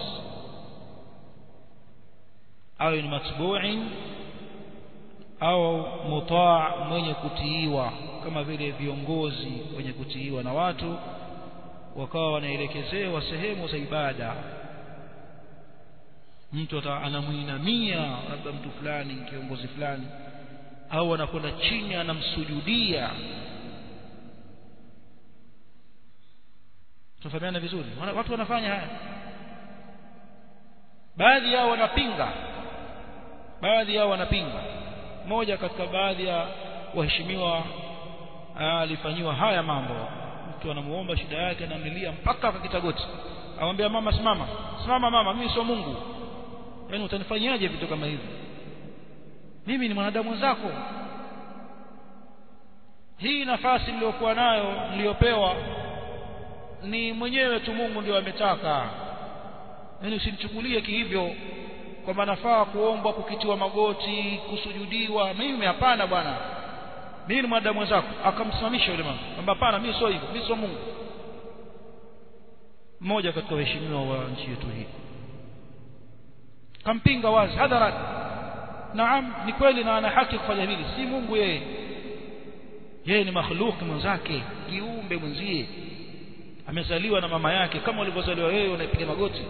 au ni matbu'in au mutaa mwenye kutiiwa kama vile viongozi wenye kutiiwa na watu wakawa wanaelekezewa sehemu za ibada mtu anamuinamia labda mtu fulani kiongozi fulani au anakwenda chini anamsujudia tunafahamiana vizuri watu wanafanya haya baadhi yao wanapinga baadhi yao wanapinga moja katika baadhi ya waheshimiwa alifanyiwa haya mambo mtu anamuomba shida yake anamlilia mpaka akakita goti amwambia mama simama simama mama mimi sio Mungu yaani utanifanyaje vitu kama hivi mimi ni mwanadamu wenzako hii nafasi niliyokuwa nayo niliyopewa ni mwenyewe tu Mungu ndio ametaka yaani usinichukulie kihivyo kwamba nafaa kuombwa kukitiwa magoti kusujudiwa mimi hapana bwana mimi ni mwanadamu wenzako akamsimamisha yule mama kwamba hapana mimi sio hivyo mimi sio Mungu mmoja katika waheshimiwa wa nchi yetu hii kampinga wazi hadharat naam ni kweli na ana haki kufanya hili si Mungu yeye yeye ni makhluq mwenzake kiumbe mwenzie amezaliwa na mama yake kama ulivyozaliwa wewe unaipiga magoti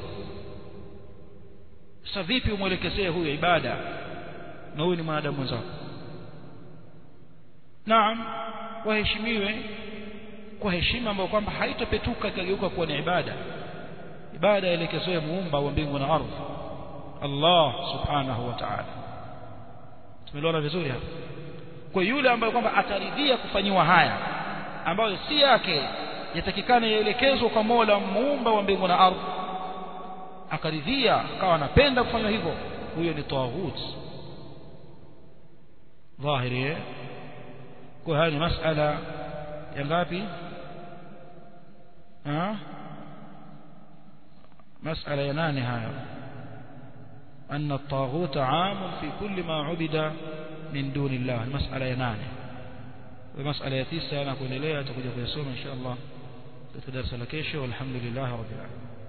sasa vipi umwelekezee huyo ibada na huyu ni mwanadamu mwenzako naam waheshimiwe kwa heshima ambayo kwamba haitopetuka ikageuka kuwa ni ibada ibada elekezewe muumba wa mbingu na ardhi Allah subhanahu wa ta'ala tumeelewana vizuri hapa kwa yule ambaye kwamba ataridhia kufanyiwa haya ambayo si yake yatakikana yaelekezwe kwa Mola muumba wa mbingu na ardhi akaridhia akawa anapenda kufanya hivyo huyo ni taghut dhahiri kwa haya ni masala ya ngapi ha مسألة يناني هاي أن الطاغوت عام في كل ما عبد من دون الله مسألة يناني ومسألة يتيسة أنا أقول إليها تقول يسوم إن شاء الله تدرس لكيش والحمد لله رب العالمين